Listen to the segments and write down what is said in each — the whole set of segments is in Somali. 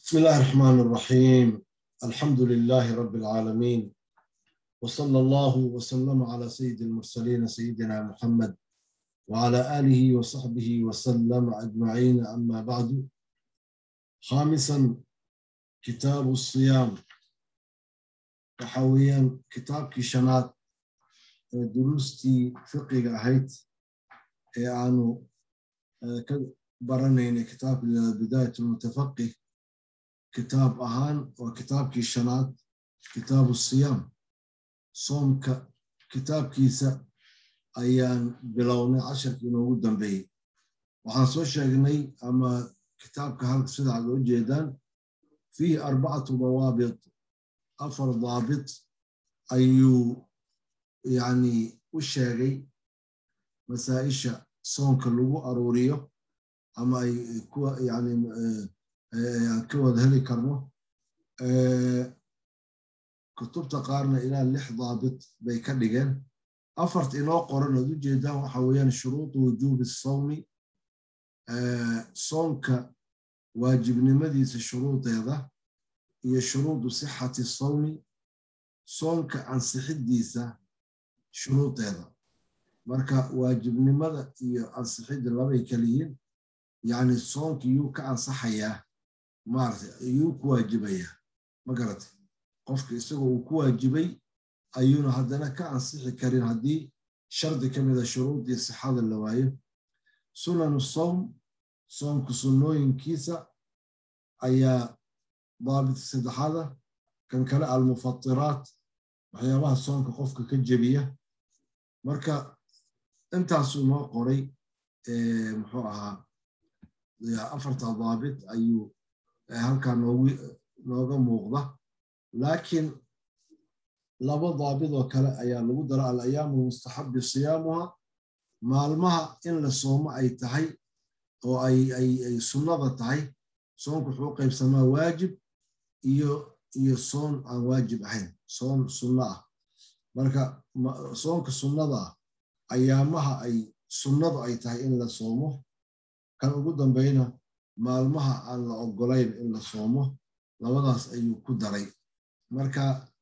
بسم الله الرحمن الرحيم الحمد لله رب العالمين وصلى الله وسلم على سيد المرسلين سيدنا محمد وعلى آله وصحبه وسلم أجمعين أما بعد خامسا كتاب الصيام وحويا كتاب كشنات دروستي فقه أهيت يعني برنين كتاب بداية المتفقه kitaab ahaan waa kitaabkii shanaad kitaabu siyaam soomka kitaabkiisa ayaan bilownay casharkii inoogu dambeeyey waxaan soo sheegnay ama kitaabka halka sida ad oo jeedaan fiihi arbacatu dawaabit afar daabit ayuu yani u sheegay masaa'isha soonka lagu aruuriyo ama ay kuwa yani aan ka wada heli karno kutubta qaarna ilaa lix daabit bay ka dhigeen afarta inoo qoran ood u jeedaan waxa weeyaan shuruudu wujuubi sawmi soonka waajibnimadiisa shuruudeeda iyo shuruudu sixati sawmi soonka ansixiddiisa shuruudeeda marka waajibnimada iyo ansixidda labay kaliyiin yacni soonka yuu ka ansaxayaa maarata ayuu ku waajibayaa ma garata qofka isagoo uu ku waajibay ayuuna haddana ka ansixi karin haddii shardi ka mida shuruudii sixada la waayo sunanu sowm soomku sunnooyinkiisa ayaa daabit saddexaada kan kale almufatiraat waxyaabaha soonka qofka ka jebiya marka intaasuu noo qoray muxuu ahaa afarta daabit ayuu halkaa nooga muuqda laakiin laba daabid oo kale ayaa lagu dara alayaamu mustaxabi siyaamuha maalmaha in la soomo ay tahay oo ay sunnada tahay soonku wuxuu qaybsamaa waajib iyo iyo soon aan waajib ahayn soon sunno ah marka soonka sunnada ah ayaamaha ay sunnadu ay tahay in la soomo kan ugu dambeyna maalmaha aan la ogolayn in la soomo labadaas ayuu ku daray marka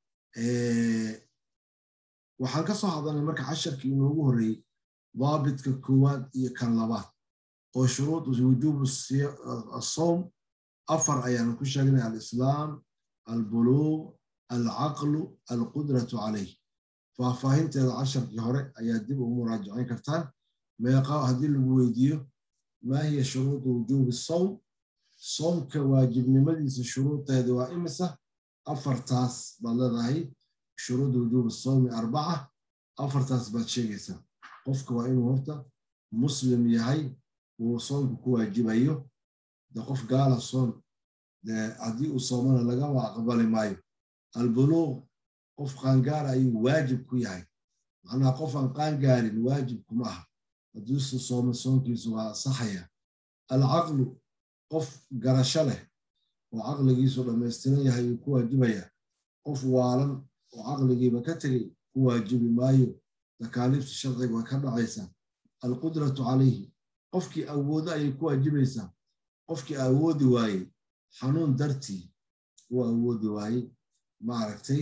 waxaan ka soo hadalnay marka casharkii inoogu horreeyey daabitka koowaad iyo kan labaad oo shuruud wujuubu asowm afar ayaanu ku sheegnay alislaam albuluuq alcaqlu alqudratu calayh faahfaahinteeda casharkii hore ayaa dib ugu muraajacayn kartaan meeqa haddii lagu weydiiyo ma hiya shuruudu wujuubi sowm soomka waajibnimadiisa shuruudeeda waa imisa afartaas baad leedahay shuruudu wujuubi sowmi arbaca afartaas baad sheegaysaa qofka waa inuu horta muslim yahay uu soomka ku waajibayo de qof gaala soon haddii uu soomana lagama aqbali maayo albuluuq qof qaangaara ayuu waajib ku yahay macnaha qof aan qaangaarin waajib kuma aha haddiisu sooma soonkiisu waa saxaya alcaqlu qof garasho leh oo caqligiisu dhammaystiran yahay uu ku waajibaya qof waalan oo caqligiiba ka tegay ku waajibi maayo takaaliifta sharciga waa ka dhacaysaa alqudratu calayhi qofkii awoodo ayay ku waajibaysaa qofkii awoodi waayey xanuun dartii uu awoodi waayey maaragtay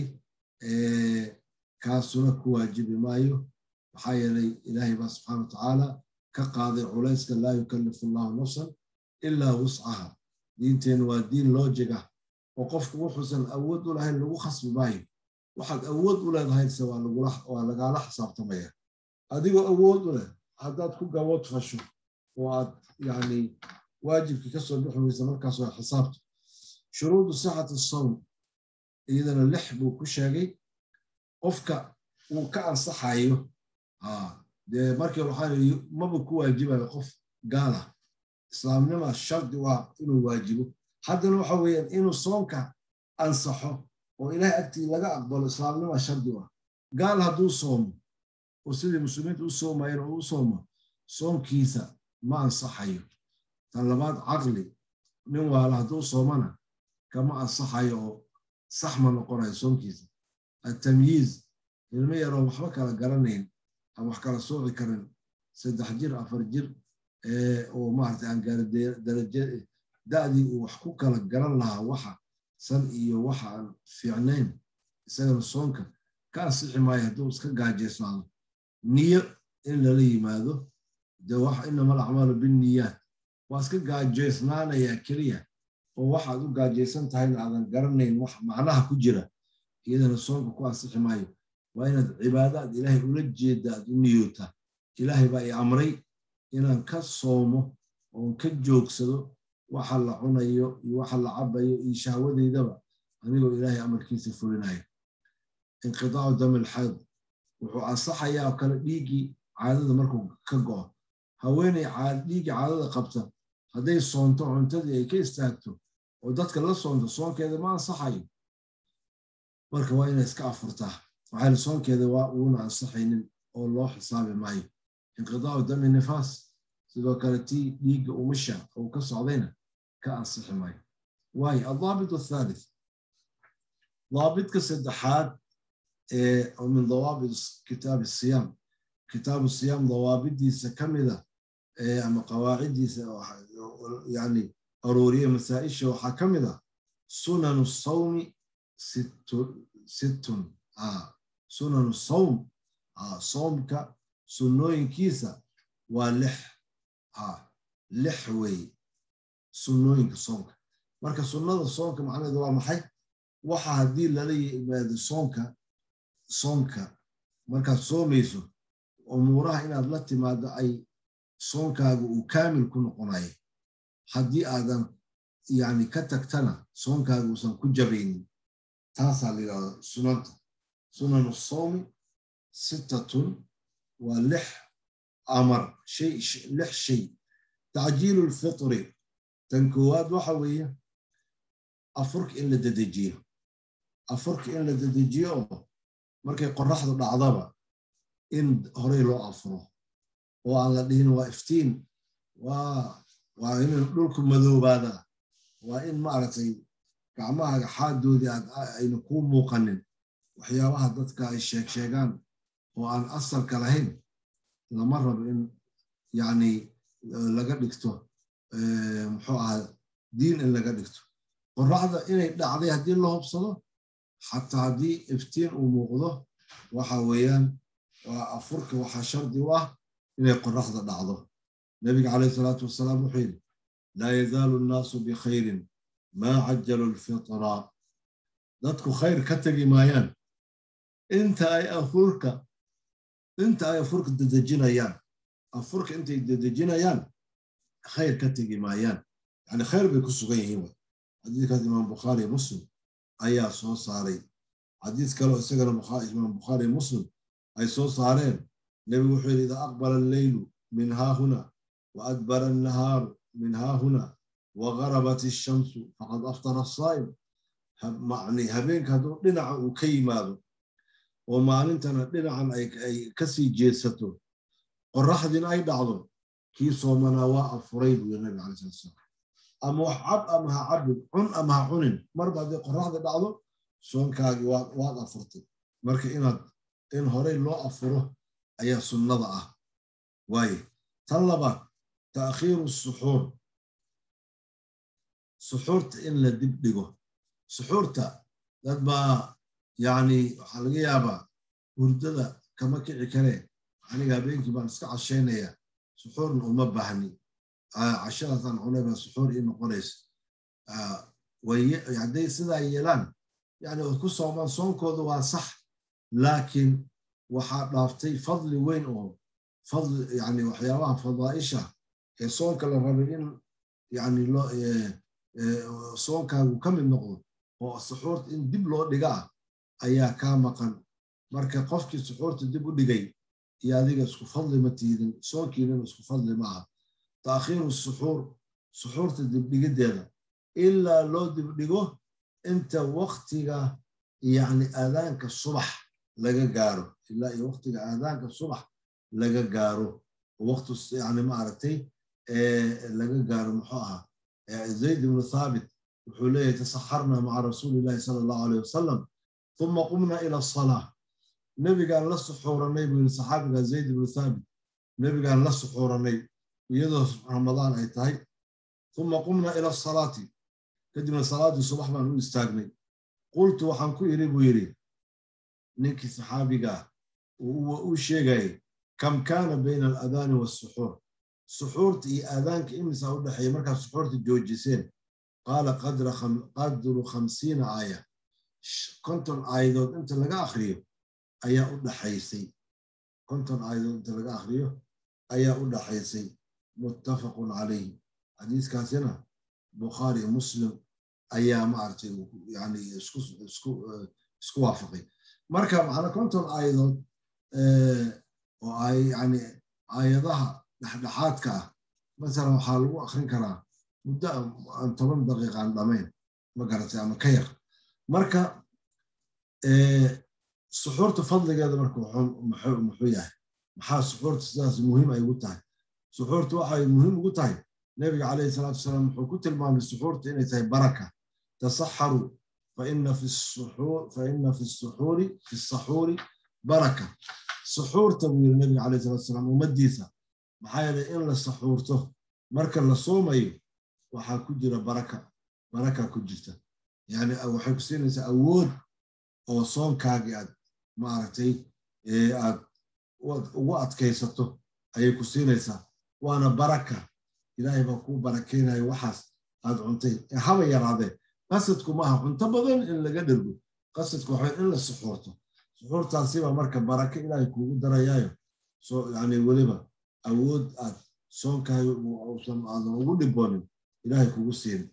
kaasuna ku waajibi maayo maxaa yeelay ilaahay baa subxaana watacaala ka qaaday culayska laa yukallifu allahu nafsan ilaa wuscaha diinteennu waa diin loojig ah oo qofku wuxuusan awood u lahayn lagu khasbi maayo waxaad awood u leedahayse waa lagaala xisaabtamaya adigoo awood u leh haddaad ku gabood fasho oo aad yani waajibkii ka soo bixi weysa markaas waa xisaabta shuruudu sixati sowm iyadana lix buu ku sheegay qofka uu ka ansaxayo dee markii waxaa yii maba ku waajibayo qof gaala islaamnima shardi waa inuu waajibo haddana waxa weeyaan inuu soonka ansaxo oo ilahay agtii laga aqbalo islaamnima shardi waa gaal hadduu soomo oo sidii muslimiinta u soomayeen oo u soomo soonkiisa ma ansaxayo tan labaad caqli nin waala hadduu soomana kama ansaxayo oo sax ma noqonayo soonkiisa atamyiiz ilmo yaroo waxba kala garanayn aan wax kala sooci karin saddex jir afar jir oo maarata aan gaari daraje da'dii uu wax ku kala garan lahaa waxa san iyo waxa aan fiicnayn isagana soonka ka ansixi maayo hadduu iska gaajaysnaado niyo in lala yimaado de wax inama alacmaalu binniyaat waa iska gaajaysnaanayaa keliya oo waxaad u gaajaysan tahayna aadan garanayn wax macnaha ku jira iyadana soonka ku ansixi maayo waa inaad cibaadaad ilaahay ula jeedda aad u niyoota ilaahay baa i amray inaan ka soomo oon ka joogsado waxa la cunayo iyo waxa la cabayo iyo shahwadeydaba anigoo ilaahay amarkiisa fulinayo inqidaacu dami alxayd wuxuu ansaxayaa oo kale dhiiggii caadada markuu ka go'o haweeney dhiiggii caadada qabta hadday soonto cuntadii ay ka istaagto oo dadka la soonto soonkeeda ma ansaxayo marka waa inay iska afurtaa waxayna soonkeeda waa uuna ansaxaynin oo loo xisaabi maayo inqidaacu dami nifaas sidoo kale tii dhiigga umusha uu ka socdayna ka ansixi maayo waayo aldaabit athalith daabidka saddexaad ee min dawaabit kitaabi siyaam kitaabu siyaam dawaabidiisa ka mida ama qawaaciddiisa yani arooriye masaa'isha waxaa ka mid a sunanu sawmi sittun sunanu sawm soomka sunnooyinkiisa waa lix lix weeye sunnooyinka soomka marka sunnada soomka macnaheedu waa maxay waxa haddii lala yimaado soomka soomka markaad soomayso umuuraha inaad la timaado ay soonkaaga uu kaamil ku noqonayo haddii aadan yani ka tagtana soonkaaga uusan ku jabaynin taasaa la yidhahda sunanta sunanu sawmi sittatun waa lix amar shay lix shay tacjiilu lfitri tan koowaad waxa weeye afurka in la dedejiyo afurka in la dedejiyo oo markay qoraxdu dhacdaba in horey loo afuro oo aan la dhihin waa iftiin waa in dhulku madoobaada waa in maaragtay gacmahaaga xaadoodii ayna kuu muuqanin waxyaabaha dadka ay sheeg sheegaan oo aan asalka lahayn lama rabo in yani laga dhigto muxuu ahaa diin in laga dhigto qoraxda inay dhacday haddii la hubsado xataa haddii iftiin uu muuqdo waxa weeyaan waa afurka waxaa shardi u ah inay qoraxda dhacdo nebiga calayhi salaatu wasalaam wuxuu yidhi laa yazaalu nnaasu bikhayrin maa cajalu lfitra dadku khayr ka tegi maayaan inta ay afurka inta ay afurka dedejinayaan afurka intay dedejinayaan khayr ka tegi maayaan yani khayr bay ku sugan yihiin xadiidkaas imaam bukhaari muslim ayaa soo saaray xadiis kaleo isagana imaam bukhaari muslim ay soo saareen nebigu wuxuu yidhi idaa aqbala alleylu min haahuna wa adbara annahaaru min haahuna wa garabat ishamsu faqad aftara asaa'im habeenka hadduu dhinaca uu ka yimaado oo maalintana dhinacan ay kasii jeesato qoraxdiina ay dhacdo kii soomanaa waa afuray buu yiri nabiga calai slat salaam ama wax cab ama ha cabin cun ama ha cunin marba haddii qoraxda dhacdo soonkaagii waad afurtay marka inaad in horey loo afuro ayaa sunnada ah waaye tan labaad ta'khiiru suxuur suxuurta in la dib dhigo suxuurta dad baa yani waxaa laga yaabaa hurdada kama kici karee aniga habeenkii baan iska cashaynaya suxuurna uma baahni cashadaasaan cunay baa suxuur ii noqonaysa hadday sidaa yeelaan yani ku soomaan soonkooda waa sax laakiin waxaa dhaaftay fadli weyn oo fadli yani waxyaabaha fadaa'isha ee soonka la rabay in yani soonkaagu ka mid noqdo oo suxuurta in dib loo dhiga ah ayaa kaa maqan marka qofkii suxuurta dib u dhigay iyo adiga isku fadli ma tiidin soonkiinana isku fadli ma aha taakhiiru suxuur suxuurta dibdhigiddeeda ilaa loo dibdhigo inta waktiga yani aadaanka subax laga gaaro ilaa iyo waktiga aadaanka subax laga gaaro waqtu yani maaragtay laga gaaro muxuu ahaa zayd ibnu thaabit wuxuu leeyahay tasaxarna maca rasuuli illahi sala allahu aleyh wasalam uma qumna ila asalaa nebigaan la suxuuranay buu yiri saxaabiga zayd ibnu thaabit nebigaan la suxuuranay iyadoo ramadaan ay tahay uma qumna ila asalaati kadibna salaaddii subax baan u istaagnay qultu waxaan ku idhi buu yidhi ninkii saxaabigaa uu sheegayay kam kaana bayna aladaani waasuxuur suxuurta iyo aadaanka imisaa u dhexeeya markaad suxuurta joojiseen qaala qadru khamsiina aaya konton aayadood inta laga akriyo ayaa u dhaxaysay konton aayadood inta laga akriyo ayaa u dhaxaysay muttafaqun calayh xadiiskaasina bukhaari muslim ayaa maaragtay yani isku waafaqay marka macna konton aayadood oo ay yani aayadaha dhexdhexaadka ah masalan waxaa lagu akrin karaa muddo aan toban daqiiqaan dhamayn ma garatay ama ka yar marka suxuurta fadligeeda marka muxuu yahay maxaa suxuurta sidaas muhiim ay ugu tahay suxuurta waxay muhiim ugu tahay nebiga calayhi salaatu wasalaam wuxuu ku tilmaamay suxuurta inay tahay baraka tasaxaru faina fi suxuuri fi saxuuri baraka suxuurta buu yiri nebiga calayhi salatu wasalaam ummaddiisa maxaa yeelay in la saxuurto marka la soomayo waxaa ku jira baraka baraka ku jirta yani waxay ku siinaysaa awood oo soonkaagii aad maaragtay aad ugu adkaysato ayay ku siinaysaa waana baraka ilaahay baa kuu barakeynaya waxaas aad cuntay haba yaraadee qasadku maaha cunto badan in laga dhergo qasadku waxa in la suxuurto suxuurtaasibaa marka barake ilaahay kuugu darayaayo so yani weliba awood aad soonkaaga usan aadan ugu dhiboonin ilaahay kugu siin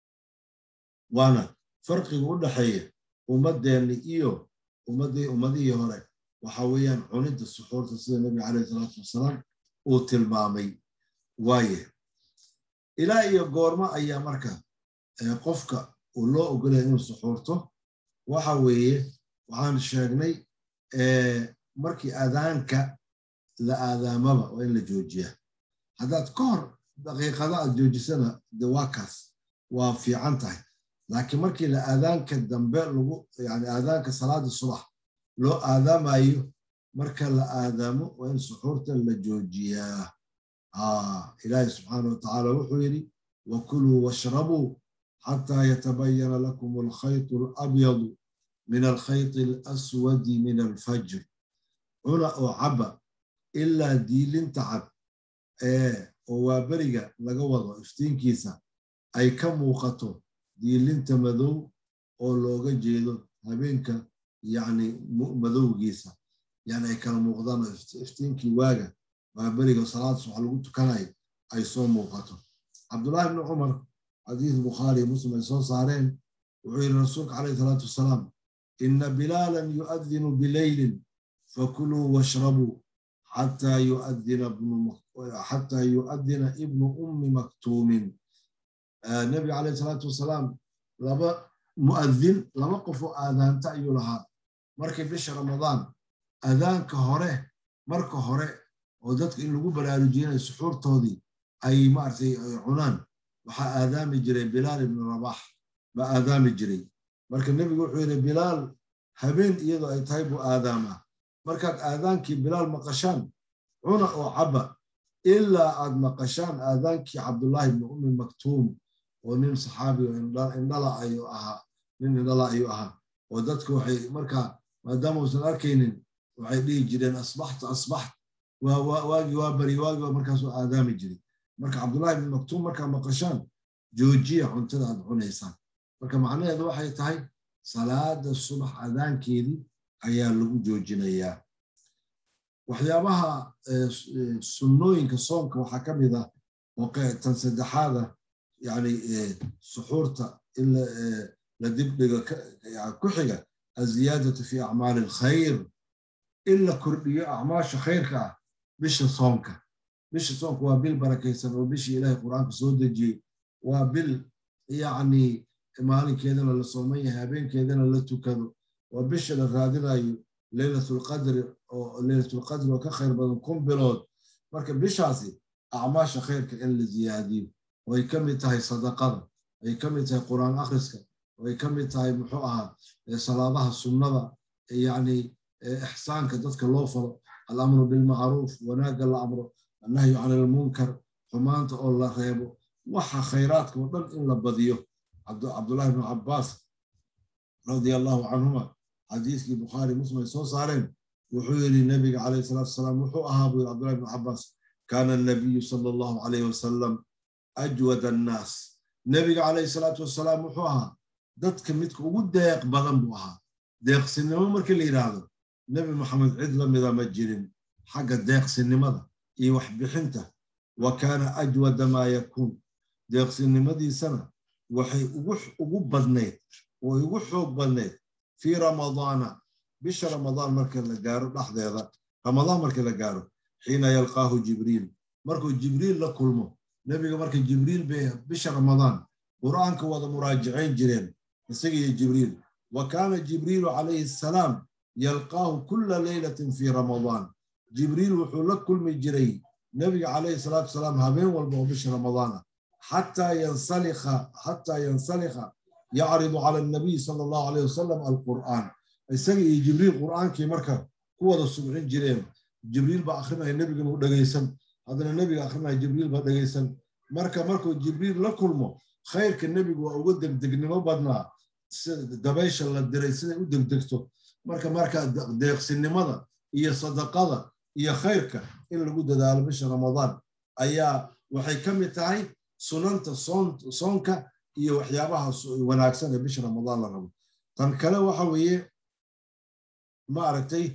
waana farqiga u dhaxeeya ummadeenni iyo ummadii ummadihii hore waxa weeyaan cunidda suxuurta sida nebiga calayhi salaatu wasalaam uu tilmaamay waaye ilaa iyo goormo ayaa marka qofka uu loo ogolaya inuu suxuurto waxa weeye waxaan sheegnay markii aadaanka la aadaamaba waa in la joojiyaa haddaad ka hor daqiiqada aad joojisana de waa kaas waa fiican tahay laakiin markii la aadaanka dambe lagu yani aadaanka salaada subax loo aadaamayo marka la aadaamo waa in suxuurta la joojiyaa ilaahi subxaana watacaala wuxuu yidhi wakuluu washrabuu xataa yatabayana lakum alkhaytu alabyadu min alkhayti alaswadi min alfajr cuna oo caba ilaa diilinta cad ee oo waaberiga laga wado iftiinkiisa ay ka muuqato diilinta madow oo looga jeedo habeenka yani madowgiisa yani ay kala muuqdaan oo iftiinkii waaga waaberiga salaad subax lagu tukanayo ay soo muuqato cabdullahi ibni cumar xadiis bukhaari iyo muslim ay soo saareen wuxuu yidhi rasuulka calayhi salaatu wasalaam ina bilaalan yu'adinu bileylin fakuluu washrabuu xataa yu'adina ibnu ummi maktuumin nebiga calayhi salaatu wasalaam laba mu'adin laba qof oo aadaanta ayuu lahaa markii bisha ramadaan aadaanka hore marka hore oo dadka in lagu baraarujiyanayo suxuurtoodii ay maaragtay cunaan waxaa aadaami jiray bilaal ibnu rabax baa aadaami jiray marka nebigu wuxuu yidhi bilaal habeen iyadoo ay tahay buu aadaamaa markaad aadaankii bilaal maqashaan cuna oo caba ilaa aad maqashaan aadaankii cabdullaahi ibnu ummi maktuum oo nin saxaabi oo indhala ayuu ahaa nin indhala ayuu ahaa oo dadku waxay markaa maadaama uusan arkaynin waxay dhihi jireen asbaxta asbaxt waagii waa bari waagii waa markaasuu aadaami jiray marka cabdullahi ibnu maktuum markaa maqashaan joojiya cuntada aad cunaysaan marka macnaheedu waxay tahay salaada subax aadaankeedii ayaa lagu joojinayaa waxyaabaha sunnooyinka soonka waxaa ka mid ah oo tan saddexaada yani suxuurta in la dibdhigo ku xiga aziyaadatu fi acmaali alkhayr in la kordhiyo acmaasha khayrka ah bisha soonka bisha soonka waa bil barakaysan oo bishii ilaahay qur-aanka soo dejiyey waa bil yacni maalinkeedana la sooman yahay habeenkeedana la tukado waa bisha la raadinayo leylatulqadri oo leylatulqadri oo ka khayr badan kun bilood marka bishaasi acmaasha khayrka in la ziyaadiyo oo ay ka mid tahay sadaqada ay ka mid tahay qur-aan akhriska oo ay ka mid tahay muxuu ahaa salaadaha sunnada yacni ixsaanka dadka loo falo alamru bilmacruuf wanaagga la amro annahyu can ilmunkar xumaanta oo la reebo waxa khayraadka oo dhan in la badiyo cabdullahi ibnu cabbaas radia allahu canhuma xadiiskii bukhaari muslim ay soo saareen wuxuu yidhi nebiga calayhi salaatu wasalaam wuxuu ahaa buu yidhi cabdullahi ibnu cabbaas kaana annabiyu sala allahu calayhi wasalam ajwad annaas nebiga calayhi salaatu wasalaam wuxuu ahaa dadka midka ugu deeq badan buu ahaa deeqsinimo markii la yidhaahdo nebi maxamed cid la mida ma jirin xagga deeqsinimada iyo waxbixinta wa kaana ajwada maa yakuun deeqsinimadiisana waxay ugu badnayd way ugu xoog badnayd fii ramadaana bisha ramadaan marka la gaaro dhexdeeda ramadaan markii la gaaro xiina yalqaahu jibriil markuu jibriil la kulmo nebiga marka jibriil bay bisha ramadaan qur'aanka wada muraajicayn jireen isaga iyo jibriil wa kaana jibriilu calayhi asalaam yalqaahu kulla leylatin fii ramadaan jibriil wuxuu la kulmi jiray nebiga calayhi salaatu wasalaam habeen walba oo bisha ramadaana xataa yansalikha xataa yansalikha yacridu cala annabiy sala allahu alayh wasalam alqur'aan isaga iyo jibriil qur'aankii marka ku wada subcin jireen jibriil baa akhrinaya nebigana u dhegaysan haddana nebiga akhrinaya jibriil baa dhegaysan marka markuu jibriil la kulmo khayrka nebigu waa uga degdegnimo badnaa dabaysha la diray siday u degdegto marka marka deeqsinimada iyo sadaqada iyo khayrka in lagu dadaalo bisha ramadaan ayaa waxay ka mid tahay sunanta soonka iyo waxyaabaha wanaagsan ee bisha ramadaan la rabo tan kale waxa weeye ma aragtay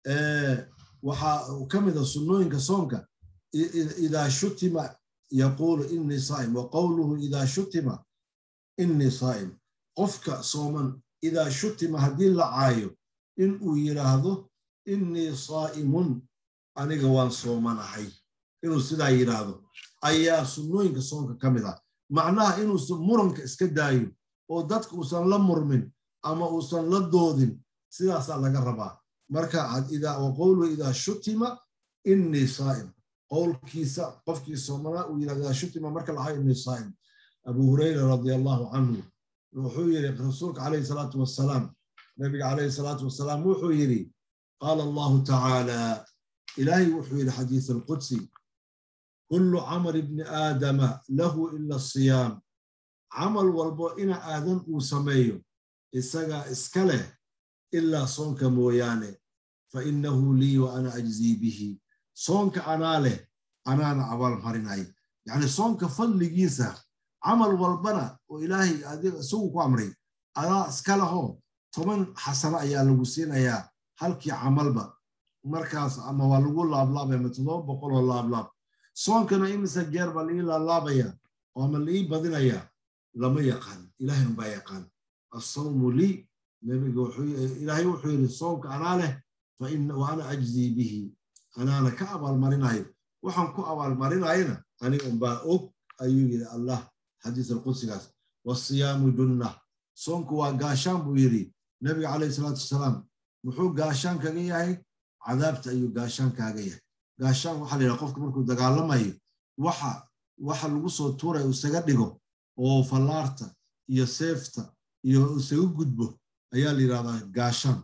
waxaa ka mid a sunnooyinka soonka idaa shutima yaquulu innii saa'im wa qowluhu idaa shutima innii saa'im qofka sooman idaa shutima haddii la caayo in uu yidhaahdo innii saa'imun aniga waan soomanahay inuu sidaa yidhaahdo ayaa sunnooyinka soonka ka mid ah macnaha inuusan muranka iska daayo oo dadka uusan la murmin ama uusan la doodin sidaasaa laga rabaa marka wa qowluhu idaa shutima innii saa'im qowlkiisa qofkii soomanaa uu yidhahdo idaa shutima marka lahaa innii saa'im abu hurayra radia allahu canhu wuxuu yidhi rasuulka calayhi salaatu wassalaam nabiga calayhi salaatu wassalaam wuxuu yidhi qaala allahu tacaala ilaahay wuxuu yidhi xadiis alqudsi kullu camal ibni aadama lahu ila asiyaam camal walbo ina aadan uu sameeyo isagaa iska leh ilaa soonka mooyaane fa innahu lii wa ana ajzii bihi soonka anaa leh anaana abaalmarinay yacni soonka fadligiisa camal walbana oo ilaahay isagu ku amray adaa iska lahoo toban xasano ayaa lagu siinayaa halkii camalba markaas ama waa lagu laablaabaya ama toddoba boqoloo laablaab soonkana imise jeer baa laii laablaabaya oo ama laii badinaya lama yaqaan ilaahay unbaa yaqaan assawmu lii nebiga ilaahay wuxuu yidhi soonka anaa leh wa ana ajzii bihi anaana ka abaalmarinayo waxaan ku abaalmarinayana aniga unbaa og ayuu yidhi allah xadiis alqudsigaas wasiyaamu junna soonku waa gaashaan buu yidhi nebiga calayhi salaatu wasalaam muxuu gaashaan kaga yahay cadaabta ayuu gaashaan kaaga yahay gaashaan waxaa la yidhaha qofka markuu dagaalamayo waxa waxa lagu soo tuuraya uu isaga dhigo oo fallaarta iyo seefta iyo isaga gudbo ayaa la yidhahdaa gaashaan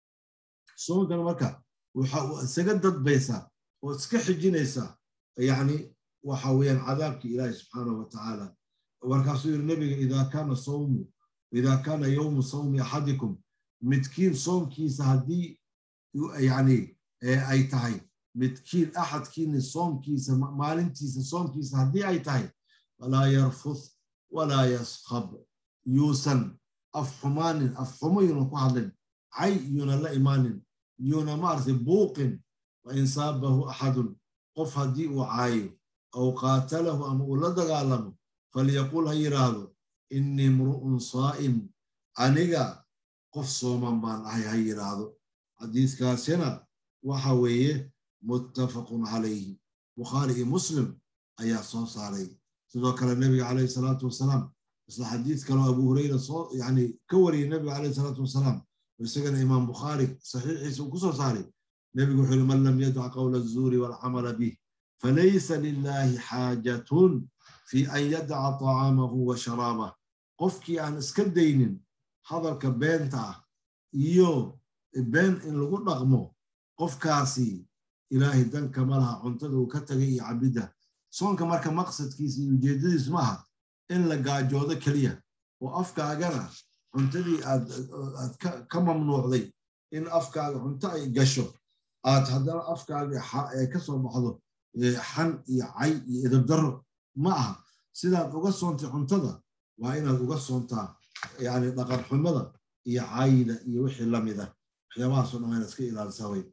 soonkana marka waxa isaga dadbaysaa oo iska xijinaysaa yacni waxa weeyaan cadaabkii ilaahi subxaanahu wa tacaala markaasuu yidhi nebiga idaa kaana sawmu idaa kaana yowmu sawmi axadikum midkiin soomkiisa haddii yani ay tahay midkiin axadkiini soomkiisa maalintiisa soomkiisa haddii ay tahay falaa yarfuth walaa yaskhab yuusan af xumaanin af xumo yuuna ku hadlin cay yuuna la imaanin yuuna maaragtay buuqin wain saabahu axadun qof haddii uu caayo aw qaatalahu ama uu la dagaalamo falyaqul ha yidhaahdo innii mru'un saa'im aniga qof sooman baan ahay ha yidhaahdo xadiiskaasina waxa weeye muttafaqun calayhi bukhaari iyo muslim ayaa soo saaray sidoo kale nebiga calayhi salaatu wasalaam isla xadiis kaleo abu hureyra soo yani ka wariyey nebiga calayhi salaatu wasalaam isagana imaam bukhaari saxiixiisa uu ku soo saaray nebigu wuxuu yihi man lam yadac qawla azuuri waalcamala bih falaysa lilahi xaajatun fi an yadaca طacaamahu wa sharaabah qofkii aan iska daynin hadalka beenta ah iyo been in lagu dhaqmo qofkaasi ilaahay danka ma laha cuntada uu ka tagay iyo cabidda soonka marka maqsadkiisa iyo ujeeddadiisu maaha in la gaajoodo keliya oo afkaagana cuntadii aad ka mamnuucday in afkaaga cunto ay gasho aad haddana afkaaga ay ka soo baxdo xan iyo cay iyo idabdarro ma aha sidaad uga soontay cuntada waa inaad uga soontaa yani dhaqan xumada iyo cayda iyo wixii lamida waxyaabahaasoo dhan waa inaad iska ilaalisaa way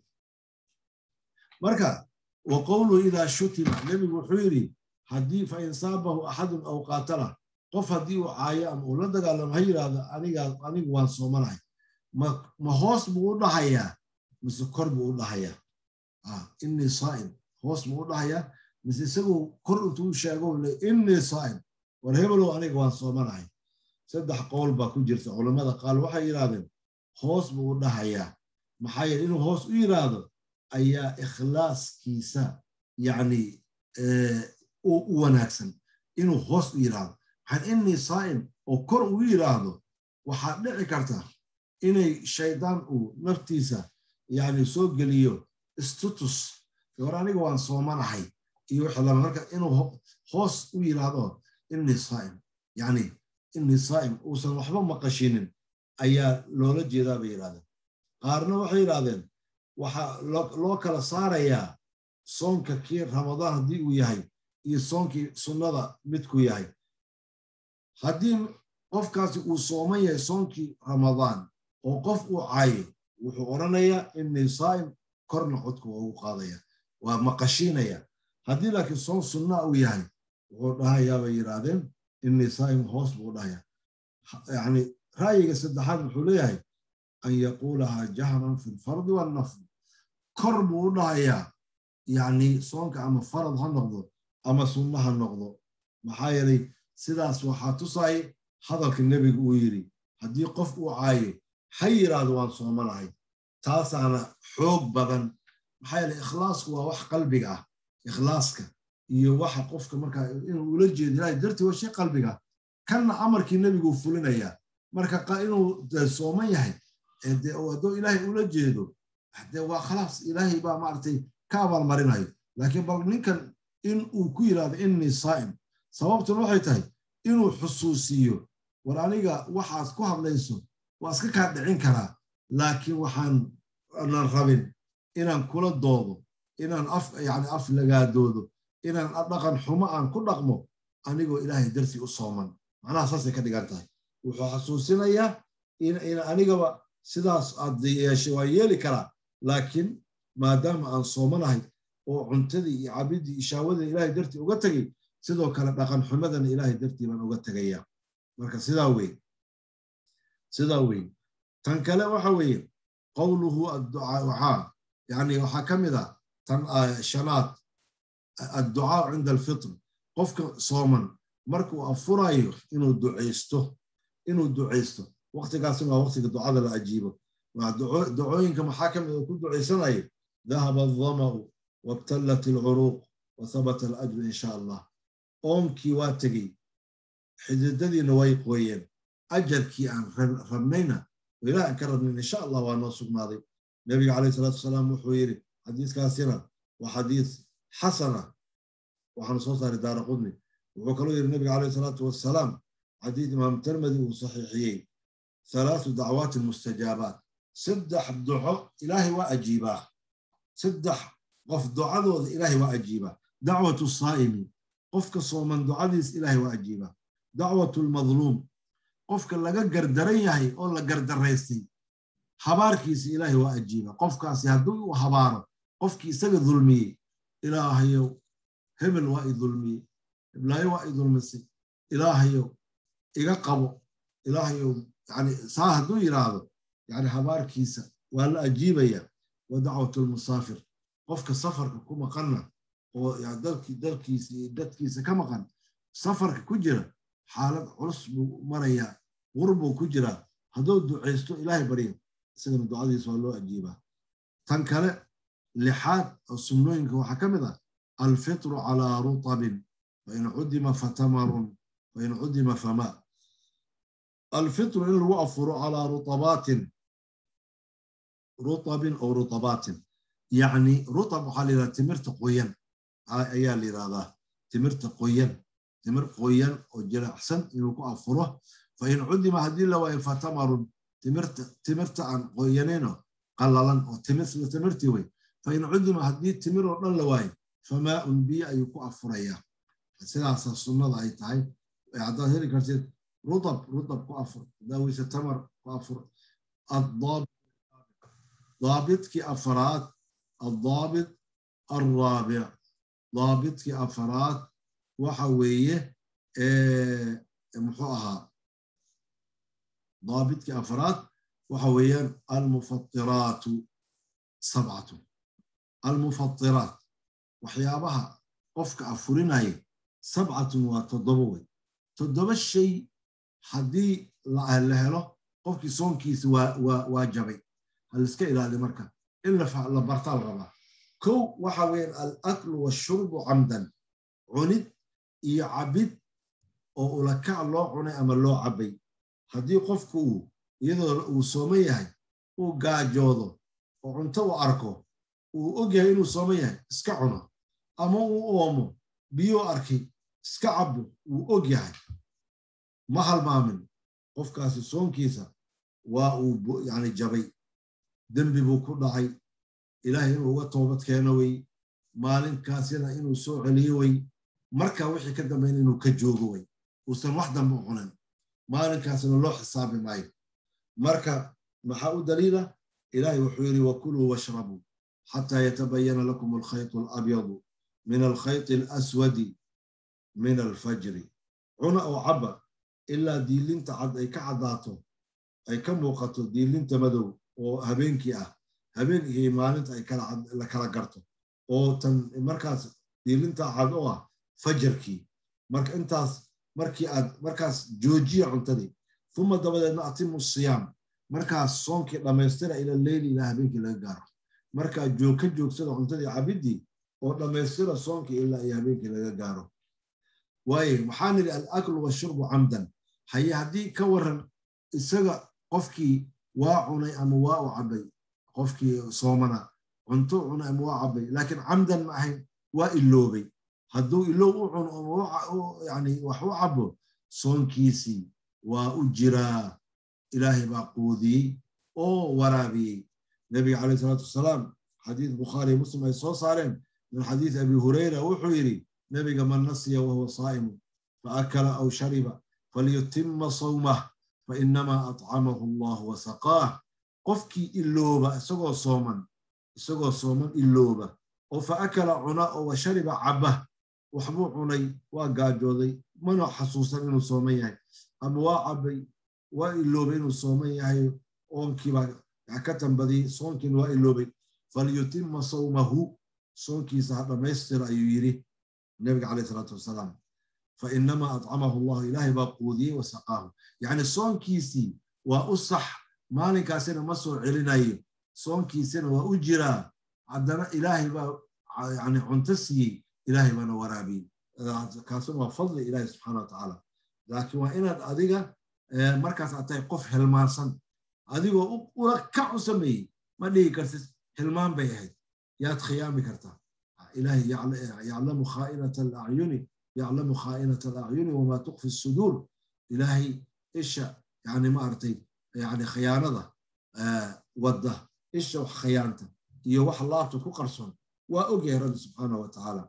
marka wa qowluhu idaa shutima nebigu wuxuu yidhi haddii fa in saabahu axadun aw qaatala qof haddii uu caayo ama uu la dagaalamo ha yidhaahdo anigu waan soomanahay ma hoos buu u dhahayaa mise kor buu u dhahayaa innii saa'im hoos buu u dhahayaa mise isaguu kor intuu sheego le innii saa'im war hebelow aniga waan soomanahay saddex qowl baa ku jirta culammada qaal waxay yidhahdeen hoos buu u dhahayaa maxaa yeele inuu hoos u yidhaahdo ayaa ikhlaaskiisa yacni u wanaagsan inuu hoos u yidhaahdo maxaa innii saa'im oo kor uu yidhaahdo waxaa dhici karta inay shaydaan uu naftiisa yani soo geliyo status war aniga waan soomanahay iyo wixii lama marka inuu hoos u yidhaahdo innii saa'im yani innii saa'im uusan waxba maqashinin ayaa loola jeedaa bay yidhahdeen qaarna waxay yidhahdeen waxaa loo kala saarayaa soonka kii ramadaan haddii uu yahay iyo soonkii sunnada midku yahay haddii qofkaasi uu sooman yahay soonkii ramadaan oo qof uu caayo wuxuu odhanayaa innii saa'im korna codka waa ugu qaadaya waa maqashiinaya haddii laakiin soon sunnaa uu yahay wuxuu dhahayaa bay yidhaahdeen innii saa'im hoos buu dhahayaa yani ra'yiga saddexaad wuxuu leeyahay an yaquulahaa jahran fi lfardi wannafl kor buu u dhahayaa yani soonka ama farad ha noqdo ama sunna ha noqdo maxaa yeelay sidaas waxaa tusay hadalka nebigu uu yidhi haddii qof uu caayo ha yidhaahdo waan soomanahay taasaana xoog badan maxaa yeele ikhlaasku waa wax qalbiga ah ikhlaaska iyo waxa qofka markaa inuu ula jeedo ilahay dartii waa shay qalbiga kanna amarkii nebiguu fulinayaa marka inuu sooman yahay hadduu ilaahay ula jeedo de waa khalaas ilaahay baa maaragtay ka abaalmarinayo laakiin bal ninkan in uu ku yidhaahdo innii saa'im sababtuna waxay tahay inuu xusuusiyo war aniga waxaad ku hadlayso waa iska kaa dhicin karaa laakiin waxaan nan rabin inaan kula doodo inaan af yani af lagaadoodo inaan dhaqan xumo aan ku dhaqmo anigoo ilaahay dartii u sooman macnaha saasay ka dhigan tahay wuxuu xasuusinayaa in anigaba sidaas aad yeeshay waa yeeli karaa laakiin maadaama aan soomanahay oo cuntadii iyo cabidii iyo shaawadii ilaahay dartii uga tegay sidoo kale dhaqan xumadana ilaahay dartii baan uga tegaya marka sidaa wey sidaa wey tan kale waxa weeye qowluhu adducaa waxaa yani waxaa ka mid ah tan shanaad adducaa cinda alfitr qofka sooman markuu afurayo inuu ducaysto inuu ducaysto waqtigaasina waa waqtiga ducada la ajiibo ducooyinka maxaa ka mid oo ku ducaysanayo dahaba aldama'u wabtallat alcuruuq wa habata alajru in sha allah oonkii waa tegey xididadiina way qooyeen ajarkii aan rabnayna ilaah aan ka rabnayn insha allah waa noo sugnaaday nebiga calayh salaatu wasalaam wuxuu yidhi xadiiskaasina waa xadiis xasana waxaanu soo saaray daara qudni wuxuu kaloo yidhi nebiga calayh salaatu wasalaam xadiis imaam tirmidi uu saxiixiyey halaathu dacwaatin mustajaabaat saddex duco ilaahay waa ajiibaa saddex qof ducadooda ilaahay waa ajiibaa dacwatu saa'imi qofka sooman ducadiis ilaahay waa ajiibaa dacwatu lmadluum qofka laga gardaran yahay oo la gardaraystay habaarkiisa ilaahay waa ajiiba qofkaasi hadduu uu habaaro qofkii isaga dulmiyey ilaahayow hebel waa i dulmiyey heblaayo waa i dulmisay ilaahayow iga qabo ilaahayow yani saa hadduu yidhaahdo yani habaarkiisa waa la ajiibaya wa dacwatu lmusaafir qofka safarka ku maqanna oo dalkiisa iyo dadkiisa ka maqan safarka ku jira xaalad culus buu marayaa qur buu ku jiraa hadduu ducaysto ilaahay barya isagana ducadiisa waa loo ajiibaa tan kale lixaad oo sunnooyinka waxaa ka mid ah alfitru calaa rutabin fain cudima fatamarun fain cudima famaa alfitru in lagu afuro calaa rutabaatin rutabin oo rutabaatin yacni rutab waxaa la yidhahda timirta qoyan ayaa la yidhahdaa timirta qoyan timir qoyan oo jilicsan inuu ku afuro fain cudima haddii la waayo fatamarun timirta aan qoyanino qallalan oo timirtii wey fain cudima haddii timir oo dhan la waayo famaaun biyo ayuu ku afurayaa sidaasa sunnada ay tahay haddaad heli kartid rudab rudab ku afur daaweyse tamar ku afur daabidkii afaraad addaabit alraabic daabidkii afaraad waxa weeye muxuu ahaa daabidkii afaraad waxa weeyaan almufatiraatu sabcatu almufatiraat waxyaabaha qofka afurinaya sabcatun waa toddoba wey toddoba shay haddii la helo qofkii soonkiisa waa jabay haliska ilaali marka in la bartaa la rabaa kow waxa weeyaan alaklu washurbu camdan cunid iyo cabid oo ulakac loo cunay ama loo cabbay haddii qofku uu iyadoo uu sooman yahay uu gaajoodo oo cunto u arko uu og yahay inuu sooman yahay iska cuno ama uu oomo biyuu arkay iska cabbo wuu og yahay ma halmaamin qofkaasi soonkiisa waa uu yani jabay dembi buu ku dhacay ilaahay inuu uga toobad keeno wey maalinkaasina inuu soo celiyo wey marka wixii ka dambayn inuu ka joogo wey uusan wax dambe u cunin maalinkaasina loo xisaabi maayo marka maxaa u daliila ilaahay wuxuu yidhi wakuluu washrabuu xataa yatabayana lakum alkhaytu alabyadu min alkhayti alaswadi min alfajri cuna oo cabba ilaa diilinta cad ay ka caddaato ay ka muuqato diilinta madow oo habeenkii ah habeen iyo maalinta ay la kala garto oo tan markaas diilinta cad oo ah fajarkii marka intaas markii aad markaas joojiya cuntadii uma dabadeedna atimu siyaam markaas soonkii dhammaystira ila leyli ilaa habeenkii laga gaaro markaa joog ka joogsada cuntadii cabiddii oo dhammaystira soonkii ilaa iyo habeenkii laga gaaro waaye waxaan nidhi alaklu washurbu camdan haye haddii ka waran isaga qofkii waa cunay ama waa u cabbay qofkii soomana cunto cunay ama waa cabbay laakiin camdan ma ahayn waa iloobay hadduu ilow u cuno ama yani wax u cabbo soonkiisii waa u jiraa ilaahay baa quudiyey oo waraabiyey nebiga calayh salaatu wasalaam xadiis bukhaari muslim ay soo saareen min xadiis abi hurayra wuxuu yidhi nebiga man nasiya wahuwa saa'imu faakala aw shariba falyutima sawmah fainamaa atcamahu allah wasaqaah qofkii ilooba isagoo sooman isagoo sooman ilooba oo faakala cuna oo washariba cabba waxbuu cunay waa gaajooday mana xasuusan inuu sooman yahay ama waa cabbay waa iloobay inuu sooman yahay oonkiibaa ka tambadiyey soonkiina waa iloobay falyutima sawmahu soonkiisa ha dhammaystira ayuu yidhi nebiga calayh salaatu wasalaam fainamaa atcamahu allahu ilaahay baa quudiyey wasaqaahu yacni soonkiisii waa u sax maalinkaasina ma soo celinayo soonkiisina waa u jiraa haddana ilaahay baa yani cunto siiyey ilaahay baana waraabiyey kaasuna waa fadli ilaahi subxaana watacaala laakiin waa inaad adiga markaas aad tahay qof hilmaansan adigoo ula kac u sameeyey ma dhigi kartid hilmaan bay ahayd yaad khiyaami kartaa ilaahay yaclamu khaainata alacyuni yaclamu khaainata alacyuni wamaa tukfi suduur ilaahay isha yani maaragtay yani khiyaanada wadda isha wax khiyaanta iyo wax laabta ku qarsoon waa ogyahay rabbi subxaana wa tacaala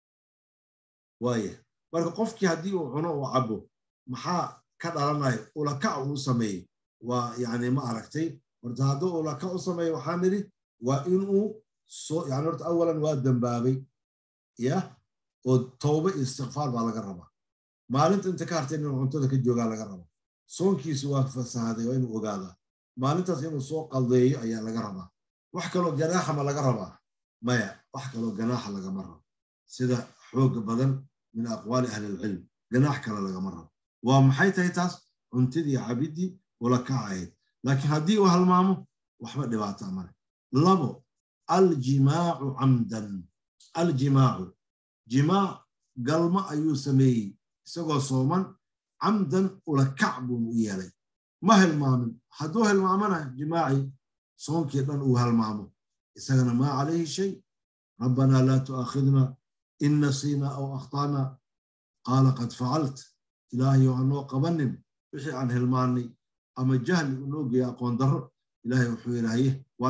waaya marka qofkii haddii uu cuno uu cabbo maxaa ka dhalanayo ulakac uu sameeyey waa yani ma aragtay horta hadduu ulakac u sameeyo waxaa nidhi waa inuu soo yani horta awalan waa dembaabay ya oo towba iyo istikfaar baa laga rabaa maalinta inta ka hartay inuu cuntada ka joogaa laga rabaa soonkiisu waa fasahaday waa inuu ogaadaa maalintaas inuu soo qaldeeyo ayaa laga rabaa wax kaloo ganaaxa ma laga rabaa maya wax kaloo ganaaxa lagama rabo sida xooga badan min aqwaali ahli ilcilm ganaax kale lagama rabo waa maxay tahay taas cuntidii cabiddii ula kacayd laakiin haddii uu halmaamo waxba dhibaata male labo aljimaacu camdan aljimaacu jimaac galmo ayuu sameeyey isagoo sooman camdan ula kac buu u yeelay ma hilmaamin hadduu hilmaamana jimaaci soonkii dhan uu halmaamo isagana maa calayhi shay rabbanaa laa tu'aakhidna in nasiina aw akhtaana qaala qad facalt ilaahayo hanoo qabanin wixii aan hilmaannay ama jahli unoo geeya aqoon darro ilaahay wuxuu yidhaaye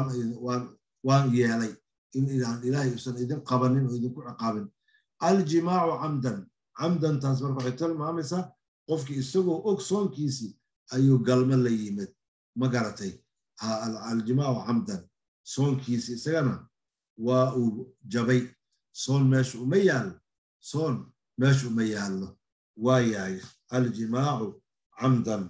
waan yeelay in ilaahay usan idin qabanin oo idinku ciqaabin aljimaacu camdan camdantaas marka waxay tilmaamaysaa qofkii isagoo og soonkiisii ayuu galmo la yimid ma garatay aljimaacu camdan soonkiisi isagana waa uu jabay soon meesha uma yaallo soon meesha uma yaallo waa yahay aljimaacu camdan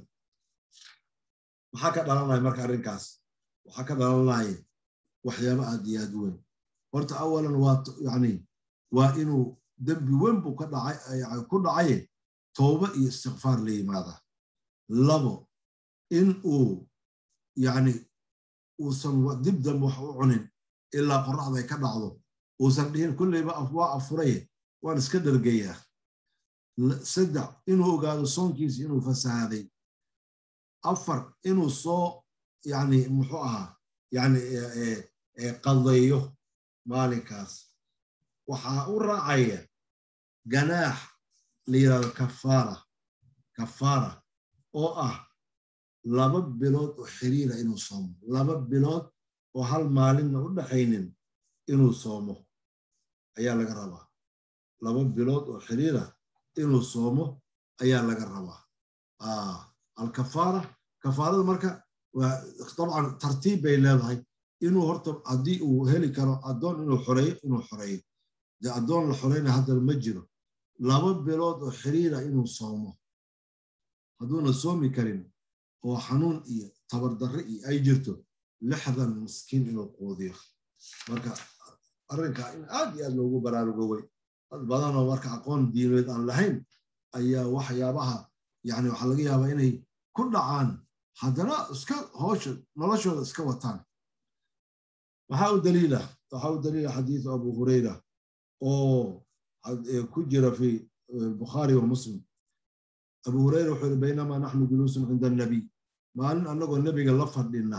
maxaa ka dhalanaya marka arrinkaas waxaa ka dhalanaya waxyaaba aad iyo aad weyn horta awalan waa yani waa inuu dembi weyn buu ku dhacaye tooba iyo istikfaar la yimaada labo in uu yani uusan dib dambe wax u cunin ilaa qorraxda ay ka dhacdo uusan dhihin kulleyba waa afuraye waan iska dhargayaa saddex inuu ogaado soonkiisi inuu fasahaaday afar inuu soo yani muxuu ahaa yani qadeeyo maalinkaas waxaa u raacaya ganaax la yidhahdo kafaara kafaara oo ah laba bilood oo xiriira inuu soomo laba bilood oo hal maalinna u dhaxaynin inuu soomo ayaa laga rabaa laba bilood oo xiriira inuu soomo ayaa laga rabaa alkafaara kafaarada marka dabcan tartiib bay leedahay inuu horta haddii uu heli karo addoon inuu xoreeyo inuu xoreeyo dee addoon la xoreyna haddana ma jiro laba bilood oo xiriira inuu soomo hadduuna soomi karin oo xanuun iyo tabardarre iyo ay jirto lixdan miskiin inuu quudiyo marka arrinka in aad iyo aad loogu baraarugoway dad badanoo marka aqoon diineed aan lahayn ayaa waxyaabaha yani waxaa laga yaabaa inay ku dhacaan haddana iska hoosha noloshooda iska wataan waxaa u daliila waxaa u daliila xadiisu abu hurayra oo ku jira fi bukhaari wa muslim abu hurayra wuxuu yiri baynamaa naxnu juluusun cinda annabiy maalin annagoo nebiga la fadhina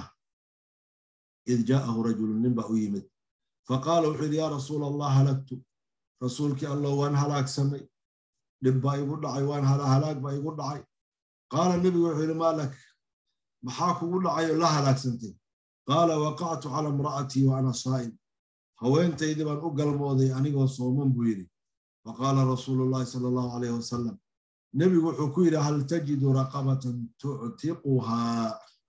id jaa'ahu rajulun nin baa u yimid faqaala wuxuu yidhi yaa rasuula allah halagtu rasuulkii allah waan halaagsamay dhib baa igu dhacay waan halaag baa igu dhacay qaala nebigu wuxuu yidhi maa lak maxaa kugu dhacay oo la halaagsantay qaala waqactu cala imra'atii wa ana saa'im haweentaydii baan u galmooday anigoo sooman buu yidhi faqaala rasuulu llahi sala allahu alayh wasalam nebigu wuxuu ku yidhi hal tajidu raqabatan tuctiquhaa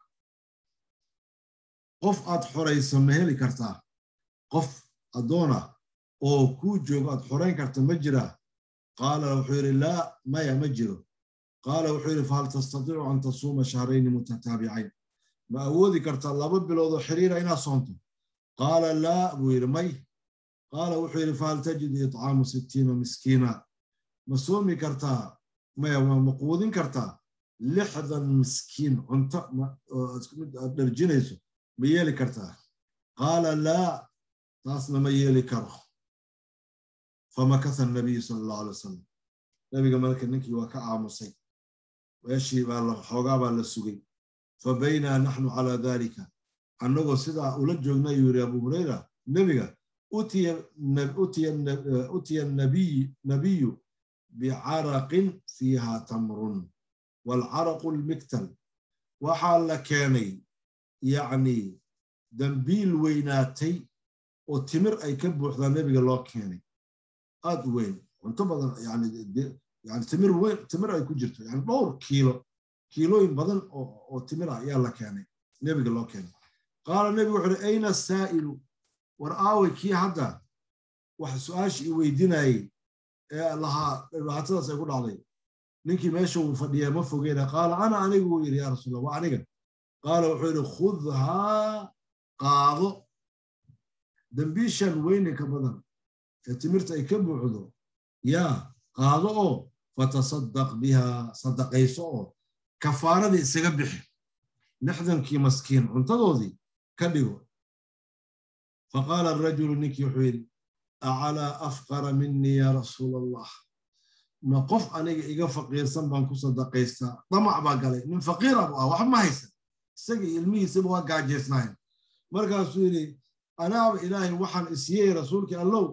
qof aad xoraysa ma heli kartaa qof addoona oo kuu joogo aad xorayn karta ma jiraa qaala wuxuu yidhi laa maya ma jiro qaala wuxuu yidhi fahal tastatiicu an tasuuma shahrayni mutataabicayn ma awoodi kartaa laba biloodoo xiriira inaad soonto qaala laa buu yidhi may qaala wuxuu yidhi fahal tajidu itcaamu sittiina miskiina ma soomi kartaa maya ma quudin kartaa lixdan miskiin cunto aad dharjinayso ma yeeli kartaa qaala laa taasna ma yeeli karo famakasa nabiyu sala allahu alay wasalam nabiga marka ninkii waa ka aamusay meeshii baa la xoogaa baa la sugay fa baynaa naxnu calaa dalika annagoo sidaa ula joogna ayuu yidhi abu hurayra nebiga utiya nabiyu bicaraqin fiiha tamrun waalcaraqu lmiktal waxaa la keenay yacni dambiil weynaatay oo timir ay ka buuxdaa nebiga loo keenay aad u weyn cunto badan yani timir weyn timir ay ku jirto yani dhowr kiilo kiilooyin badan oo timir ah ayaa la keenay nebiga loo keenay qaala nebigu wuxu uhi ayna saa'ilu war aaway kii hadda wax su-aasha i weydiinayey ee lahaa dhibaatadaas ay ku dhacday ninkii meesha uu fadhiyaa ma fogeena qaala ana anigu wuu yidhi yaa rasuula waa aniga qaala wuxuu yidhi khudhaa qaado dambiishan weyninka badan ee timirta ay ka buuxdo yaa qaado oo fatasaddaq biha sadaqayso oo kafaaradii isaga bixi lixdankii maskiin cuntadoodii ka dhigo faqaala arajulu ninkii wuxuu yidhi acalaa afqara minii yaa rasuula allah ma qof aniga iga faqiirsan baan ku sadaqaystaa damac baa galay nin faqiira bu ah wax ma haysan isagii ilmihiisaba waa gaajaysnayn markaasuu yidhi anaaba ilaahay waxaan isiyey rasuulkii allow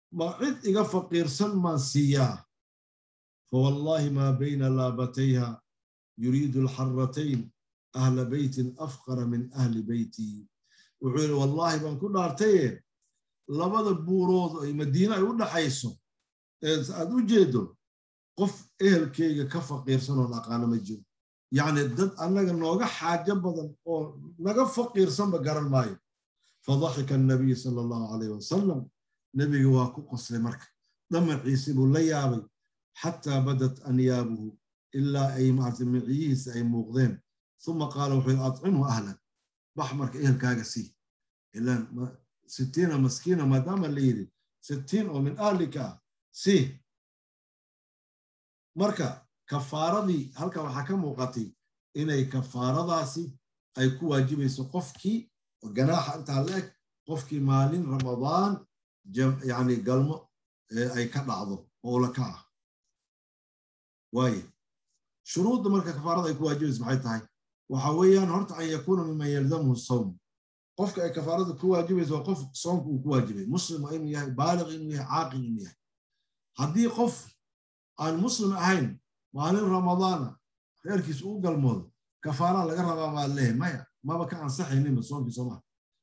ma cid iga faqiirsan maan siiyaa fawallaahi maa bayna laabatayha yuriidu alxaratayn ahla beytin afqara min ahli beyti wuxuu yidhi wallaahi baan ku dhaartaye labada buurood ay madiine ay u dhaxayso ee aad u jeedo qof ehelkeyga ka faqiirsanoo aqaano ma jiro yacni dad annaga nooga xaajo badan oo naga faqiirsanba garan maayo fadaxika annabiy sala allahu calayh wasalam nebiga waa ku qoslay marka dhamaciisi buu la yaabay xataa badat anyaabuhu ilaa ay maarta miciyihiisa ay muuqdeen uma qaala wuxuu yidhi acimhu ahlan bax marka ehelkaaga sii ilaan sittiina maskiina maadaama la yidhi sittiin oo min ahlika ah sii marka kafaaradii halkan waxaa ka muuqatay inay kafaaradaasi ay ku waajibayso qofkii ganaaxa intaa la eg qofkii maalin ramadaan yani galmo ay ka dhacdo oo la ka ah waaye shuruudda marka kafaarada ay ku waajibayso maxay tahay waxa weeyaan horta an yakuuna miman yalzamhu sawm qofka ay kafaarada ku waajibayso waa qof soomka uu ku waajibay muslim waa inuu yahay baaliq inuu yahay caaqil inuu yahay haddii qof aan muslim ahayn maalin ramadaana reerkiis uu galmoodo kafaara laga rabaa maa leehay maya maba ka ansaxayninba soomkii soomaa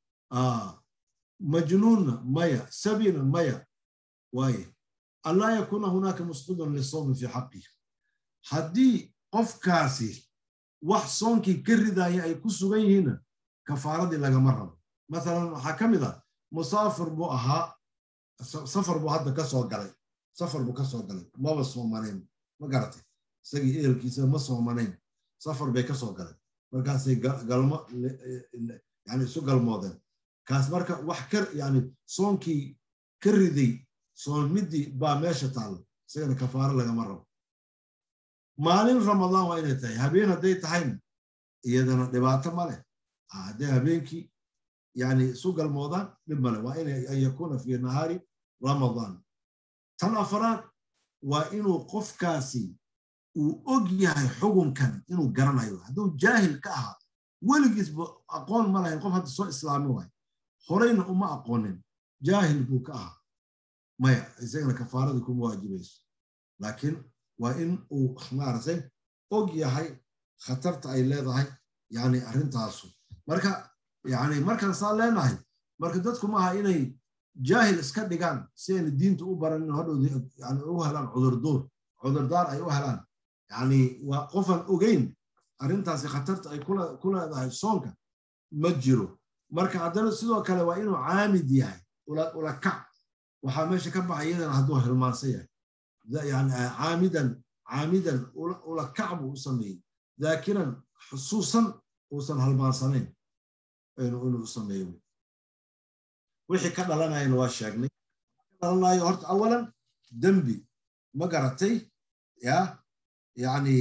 majnuunna maya sabina maya waaye anlaa yakuuna hunaaka musqidun lisawmi fi xaqihi haddii qofkaasi wax soonkii ka ridaya ay ku sugan yihiinna kafaaradii lagama rabo mathalan waxaa ka mid ah musaafir buu ahaa safar buu hadda ka soo galay safar buu ka soo galay maba soomanayn ma garatay isagii ehelkiisa ma soomanayn safar bay ka soo galeen markaasay galmo yani isu galmoodeen kaas marka wax ka yani soonkii ka riday soomidii baa meesha taalla isagana kafaaro lagama rabo maalin ramadaan waa inay tahay habeen hadday tahayna iyadana dhibaato ma leh hadday habeenkii yani isu galmoodaan dhib male waa in an yakuuna fi nahaari ramadaan tan afaraad waa inuu qofkaasi uu og yahay xugunkan inuu garanayo hadduu jaahil ka ahaa weligiisba aqoon ma lahayn qof hadda soo islaami waayo horeyna uma aqoonin jaahil buu ka ahaa maya isagana kafaaradii kuma waajibayso laakiin waa in uu maaragtay og yahay khatarta ay leedahay yani arrintaasu marka yani markaan saa leenahay marka dadku maaha inay jaahil iska dhigaan si ayna diinta u baran in hodhow yani u helaan cudurduur cudurdaar ay u helaan yani waa qofaan ogeyn arrintaasi khatarta ay ku leedahay soonka ma jiro marka haddana sidoo kale waa inuu caamid yahay ula kac waxaa meesha ka baxa iyadana hadduu hilmaansan yahay yani caamidan caamidan ula kac buu u sameeyey daakiran xusuusan uusan halmaansanayn inuu u sameeyo wixii ka dhalanayana waa sheegnay ka dhalanayo horta awalan dembi ma garatay ya yani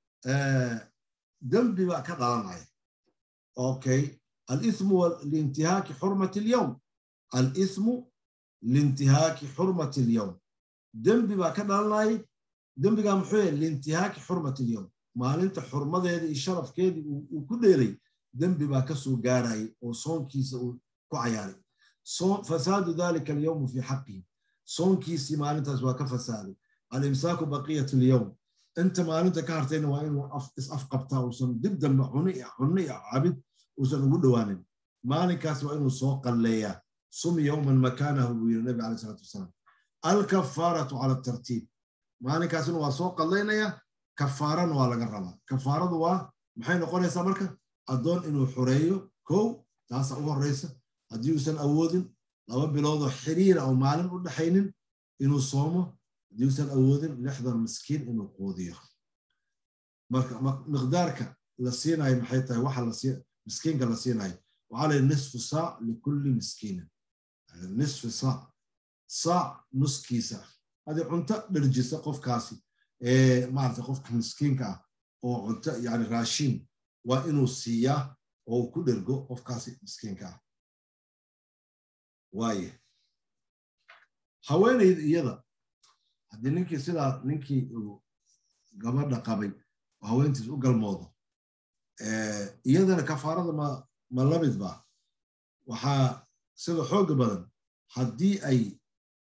dembi baa ka dhalanaya okay alithmu liintihaaki xurmati alyowm alithmu liintihaaki xurmati alyowm dembi baa ka dhalanayay dembigaa muxuu yahay liintihaaki xurmati alyowm maalinta xurmadeeda iyo sharafkeedii uu ku dheelay dembi baa ka soo gaarayay oo soonkiisa uu ku cayaaray fasaadu dalika alyowmu fi xaqihi soonkiisii maalintaas waa ka fasaaday alimsaaku baqiyat alyowm inta maalinta ka hartayna waa inuu is-afqabtaa uusan dib dambe cunno iyo cabid uusan ugu dhowaanin maalinkaas waa inuu soo qalleeyaa sum yowman makaanahu buu yiri nabi alai salatu wasalaam alkafaaratu cala tartiib maalinkaasina waa soo qallaynayaa kafaarana waa laga rabaa kafaaradu waa maxay noqonaysaa marka addoon inuu xoreeyo kow taasa u horreysa haddii uusan awoodin laba biloodoo xiriira oo maalin u dhaxaynin inuu soomo haddii uusan awoodin lixdan miskiin inuu quudiyo marka miqdaarka la siinayo maxay tahay waxa miskiinka la siinayo waxaa la nisfu saac likulli miskiinin nisfu saac saac nuskiisa hadii cunto dherjisa qofkaasi ee maarata qofka miskiinka ah oo cunto yani raashin waa inuu siiyaa oo uu ku dhergo qofkaasi miskiinka ah waaye haweenayda iyada haddii ninkii sidaa ninkii uu gabadha qabay oo haweentiis u galmoodo iyadana kafaarada ma ma lamid ba waxaa sida xooga badan haddii ay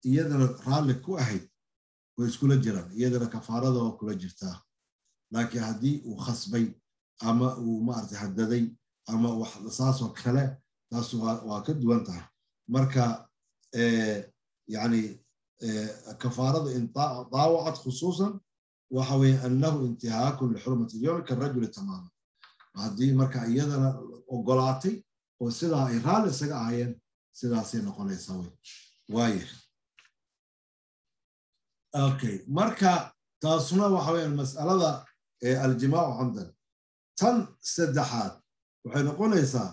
iyadana raalli ku ahayd way iskula jiraan iyadana kafaarada waa kula jirtaa laakiin haddii uu khasbay ama uu maarata hadaday ama saasoo kale taas waa ka duwan tahay marka yani kafaarada in daawacad khusuusan waxa weye annahu intihaakun lixurmati ilyowmi karajuli tamaama haddii marka iyadana ogolaatay oo sidaa ay raalli isaga ahayeen sidaasay noqonaysaa wey waaya okay marka taasuna waxa weeyaan mas'alada aljimaacu camdan tan saddexaad waxay noqonaysaa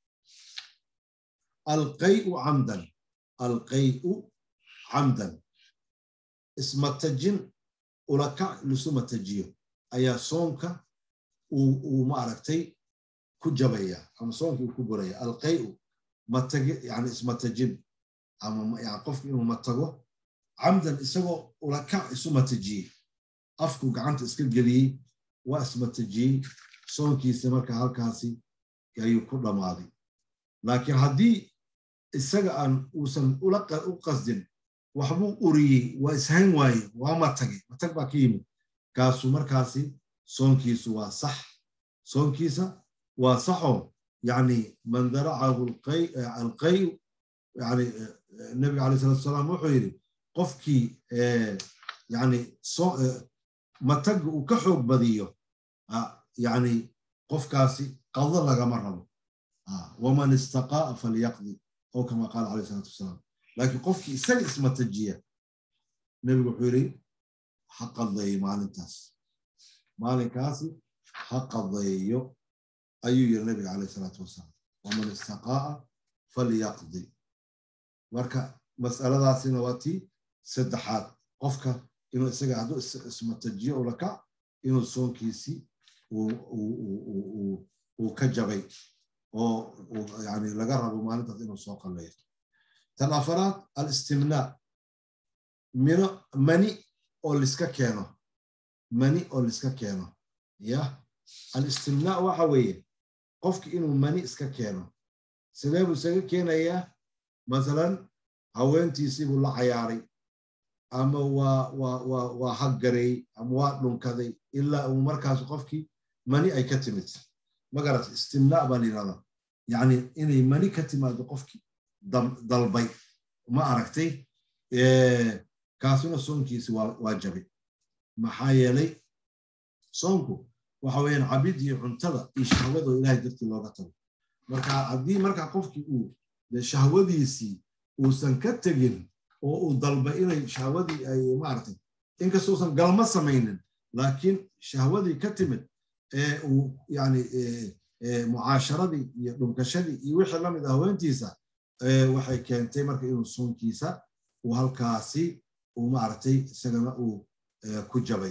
alqayu camdan alqayu camdan ismatajin ulakac lisu matajiyo ayaa soonka uu maaragtay ku jabaya ama soonka uu ku buraya alqayu matagi yani ismatajin ama yani qofka inuu matago camdan isagoo ulakac isu matajiyey afku gacanta iska geliyey waa ismatajiyey soonkiisa marka halkaasi ayuu ku dhammaaday laakiin haddii isaga aan uusan u qasdin waxbuu uriyey waa ishayn waaye waa matagay matag baa ka yimid kaasuu markaasi soonkiisu waa sax soonkiisa waa saxoo yani man daracahu alqayu yani nebiga alay salatu salaam wuxuu yidhi qofkii yani matagga uu ka xoog badiyo yani qofkaasi qado lagama rabo waman istaqaa'a falyaqdi oo kama qaala alayh salatu wasalaam laakiin qofkii isaga ismatajiya nebigu wuxuu yidhi ha qadeeyo maalintaas maalinkaasi ha qadeeyo ayuu yidhi nebiga alayh salaatu wasalaam waman istaqaa'a falyaqdi marka mas'aladaasina waa tii saddexaad qofka inuu isaga hadduu ismatajiyo ulaka inuu soonkiisii uu ka jabay oo yani laga rabo maalintaas inuu soo qalleeyo tan afaraad alistimnaa mino mani oo liska keeno mani oo liska keeno ya alistimnaa waxa weeye qofki inuu mani iska keeno sidee buu isaga keenayaa masalan haweentiisii buu la cayaaray ama waa waa waa waa haggareey ama waa dhunkaday ilaa uu markaas qofkii mani ay ka timid magarat istimnaa baa la yidhahdaa yacni inay mani ka timaado qofkii dalbay ma aragtay kaasuna soonkiisi waa jabay maxaa yeelay soonku waxa weeyaan cabid iyo cuntada iyo shahwadoo ilahay dartii looga tago marka haddii marka qofkii uu shahwadiisii uusan ka tegin oo uu dalbay inay shahwadii ay maaragtay inkastousan galma samaynin laakiin shahwadii ka timid ee uu yani mucaasharadii iyo dhunkashadii iyo wixii la mid ah haweentiisa waxay keentay marka inuu soonkiisa uu halkaasi uu maaragtay isagana uu ku jabay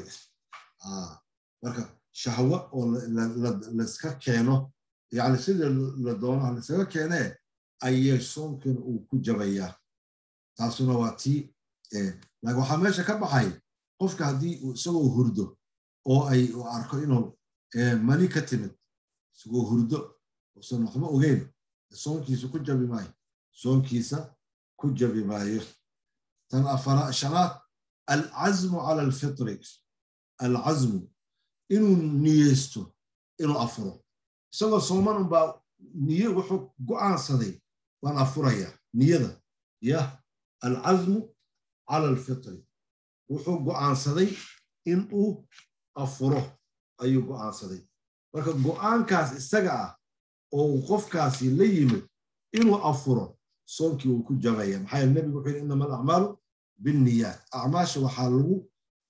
marka shahwo oo layska keeno yani sidii la doono laysaga keenee ayay soonkiina uu ku jabayaa taasuna waa tii laakiin waxaa meesha ka baxay qofka haddii uu isagoo hurdo oo ay arko inuu mani ka timid isagoo hurdo usan waxba ogeyn soonkiisa ku jabi maayo soonkiisa ku jabi maayo tan afara shanaad alcazmu cala alfitri alcazmu inuu niyeysto inuu afuro isagoo sooman unbaa niye wuxuu go'aansaday waan afuraya niyada yah alcazmu cala alfitri wuxuu go'aansaday in uu afuro ayuu go'aansaday marka go'aankaas isaga ah oo uu qofkaasi la yimid inuu afuro soonkii uu ku jabaya maxaa yeele nebigu wuxuu yidhi innama alacmaalu binniyaat acmaasha waxaa lagu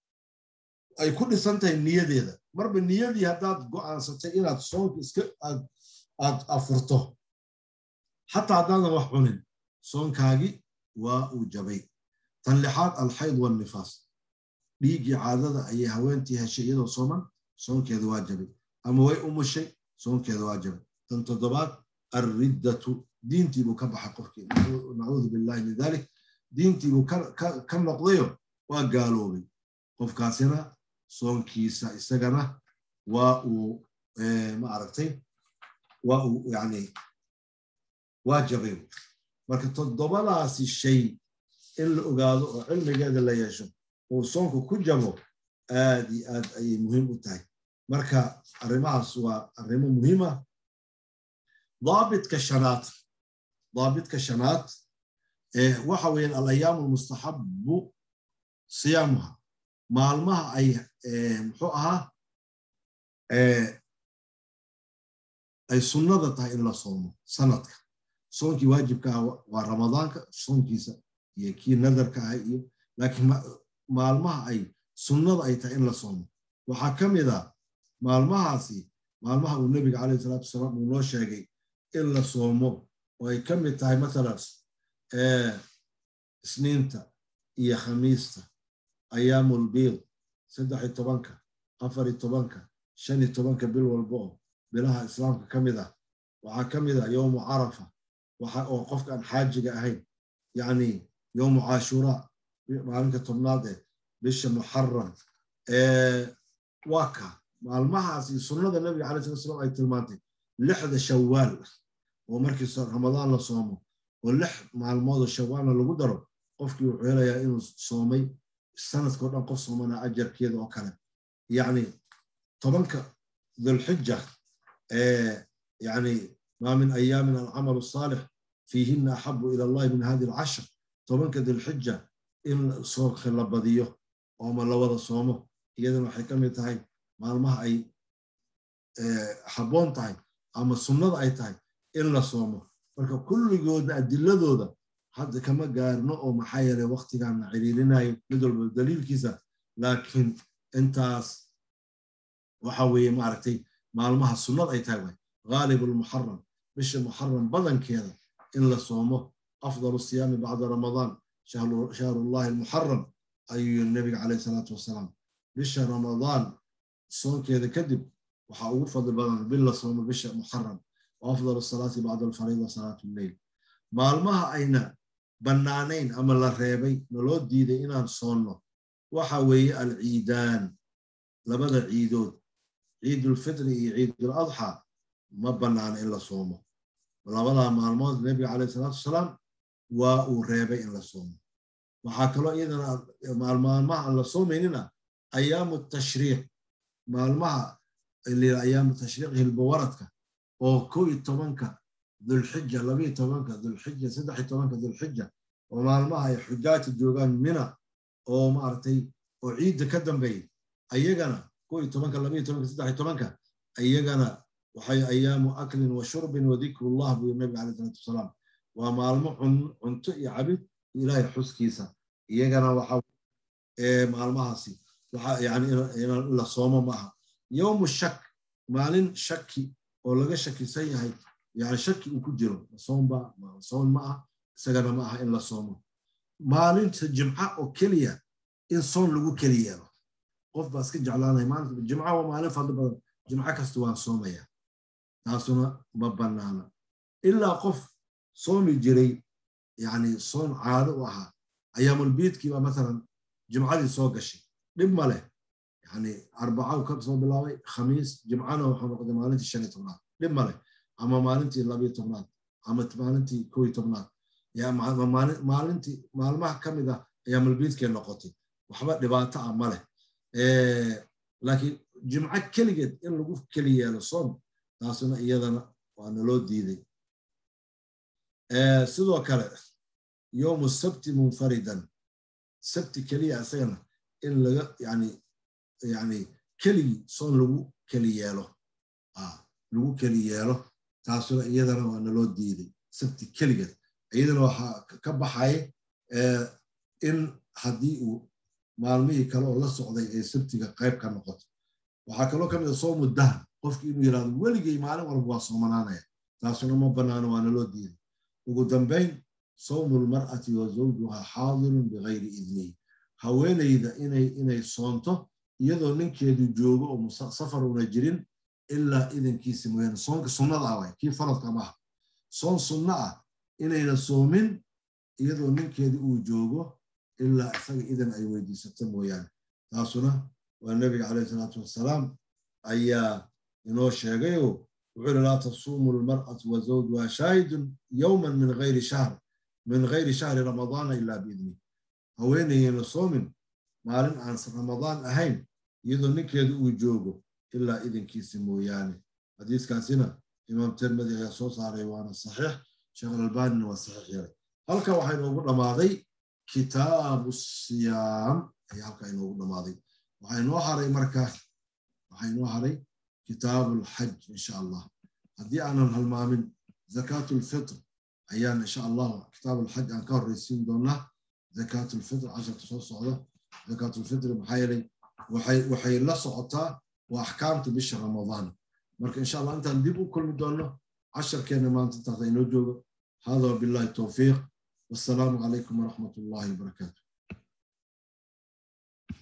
ay ku dhisan tahay niyadeeda marba niyadii haddaad go'aansatay inaad soonka iska aad afurto xataa haddaadan wax cunin soonkaagii waa uu jabay tan lixaad alxayd walnifaas dhiiggii caadada ayay haweentii heshay iyadoo sooman soonkeeda waa jabay ama way umushay soonkeeda waa jabay tan toddobaad alriddatu diintiibuu ka baxay qofkii nacuudu billahi min dalik diintiibuu ka noqdayo waa gaaloobay qofkaasina soonkiisa isagana waa uu ma aragtay waa uu yani waa jabay marka toddobadaasi shay in la ogaado oo cilmigeeda la yeesho uu soonku ku jabo aad iyo aad ayay muhiim u tahay marka arrimahaas waa arrimo muhiima daabitka shanaad daabitka shanaad waxa weeyaan alayaamu almustaxabu siyaamuha maalmaha ay muxuu ahaa ay sunnada tahay in la soomo sanadka soonkii waajibka ah waa ramadaanka soonkiisa iyo kii nadarka ah iyo laakiin maalmaha ay sunnada ay tahay in la soomo waxaa ka mid a maalmahaasi maalmaha uu nebiga calayhi salaatu wasalaam uu noo sheegay in la soomo oo ay ka mid tahay mathalan isniinta iyo khamiista ayaamulbiid saddex iyo tobanka afar iyo tobanka shan iyo tobanka bil walba oo bilaha islaamka ka mid ah waxaa ka mid ah yowmu carafa waxa oo qofka aan xaajiga ahayn yacni yowmu cashuraa maalinka tobnaad ee bisha muxaram waa ka maalmahaas iyo sunnada nabiga calai sala slam ay tilmaantay lixda shawaal oo markii ramadaan la soomo oo lix maalmoodoo shawaalna lagu daro qofkii wuxuu helayaa inuu soomay sanadkao dhan qof soomana ajarkeeda oo kale yacni tobanka dhulxija يعني ما من أيام العمل الصالح فيهن أحب إلى الله من هذه العشر طبعا كذي الحجة إن صوم خلبضيه وما لوضع صومه إذا حكم تاي ما المها أي حبون تاي أما السنة أي تاي إلا صومه marka kulligooda adiladooda hadda kama gaarno oo maxaa yeelay waktigaan ciriirinayo mid walba daliilkiisa laakiin intaas waxa weeye maaragtay maalmaha sunnad ay tahay waay غالب المحرم مش المحرم بدن كذا إلا صومه أفضل الصيام بعد رمضان شهر, شهر الله المحرم أي النبي عليه الصلاة والسلام مش رمضان صوم كذا كذب وحاول فضل بدن بالله صوم بش محرم وأفضل الصلاة بعد الفريضة صلاة الليل مالمها أين بنانين أما الريبي نلود دي إنا صومنا وحوي العيدان لبدا عيدود عيد الفطر عيد الأضحى ma bannaana in la soomo labadaa maalmood nebiga calayh salaatu wasalaam waa uu reebay in la soomo waxaa kaloo iyadana maalmaha aan la soomaynina ayaamu tashriiq maalmaha ayaamu tashriiq hilbawaradka oo kow iyo tobanka dulxija labiyo tobanka dulxija saddex iyo tobanka dulxija oo maalmaha ay xujaajta joogaan mina oo maaragtay oo ciidda ka dambeeya ayagana kow iyo tobanka labiyo tobanka saddex iyo tobanka ayagana waxay ayaamu aklin wa shurbin wa dikrullah buu nabiga caleyh salatu wasalaam waa maalmo cunto iyo cabid ilaahay xuskiisa iyagana waxa maalmahaasi yani in la soomo ma aha yowmu shak maalin shaki oo laga shakisan yahay yani shaki uu ku jiro soomba soon ma ah isagana ma aha in la soomo maalinta jimca oo keliya in soon lagu keli yeelo qof baa iska jeclaanaya maalinta jimca waa maalin fadli badan jimco kasta waan soomaya taasuna ma bannaana ilaa qof soomi jiray yani soon caado u ahaa ayaamulbiidkii baa mathalan jimcadii soo gashay dhib ma leh yani arbaca ka soo bilaabay khamiis jimcana waxaa noqday maalintii shan iyo tobnaad dhib ma leh ama maalintii labiyo tobnaad ama maalintii koo iyo tobnaad maalintii maalmaha ka mid ah ayaamulbiidkee noqotay waxba dhibaato ah ma leh laakiin jimco keligeed in lagu keli yeelo soom taasuna iyadana waa naloo diiday sidoo kale yowmu sabti munfaridan sabti keliya isagana in laga yani yani keligii soon lagu keli yeelo lagu keli yeelo taasuna iyadana waa naloo diiday sabti keligeed iyadana waxaa ka baxaya in haddii uu maalmihii kale oo la socday ee sabtiga qayb ka noqoto waxaa kaloo ka mid a soomu dahr qofki inuu yidhahdo weligay maalin walba waa soomanaanaya taasuna ma bannaano waa naloo diiday ugu dambayn sawmu lmar'ati wa zawjuha xaadirun bigayri idnihi haweenayda inay inay soonto iyadoo ninkeedu joogo oo safar una jirin ilaa idankiisa mooyaane soonka sunnada ah waay kii faradka ma aha soon sunno ah inayna soomin iyadoo ninkeedu uu joogo ilaa isaga idan ay weydiisato mooyaane taasuna waa nebiga calayhi salaatu wassalaam ayaa inoo sheegayo wuxuu yidhi laa tasuumu lmar'atu wa zawjuha shaahidun yowman min gayri shahr min gayri shahri ramadaana ilaa biidni haweenayeyna soomin maalin aan ramadaan ahayn iyadoo ninkeedu uu joogo ilaa idinkiisa mooyaane xadiiskaasina imaam tirmidi ayaa soo saaray waana saxiix sheekh alalbanina waa saxiix yaray halka waxaa inoogu dhammaaday kitaabu siyaam ayaa halka inoogu dhammaaday waxaa inoo haray marka waxaa inoo haray kitaabulxaj insha allah haddii aanan halmaamin zakaatulfitr ayaan insha allah kitaabulxaj aan ka horreysiin doonaa zakaatulfitr casharka soo socda zakaatulfitri maxaa yeelay waxay la socotaa waa axkaamta bisha ramadaan marka insha allah intaan dib u kulmi doonno casharkeenna maanta intaas aynoo joogo hada wabillahi towfiiq wassalaamu calaykum waraxmat ullahi wabarakaatu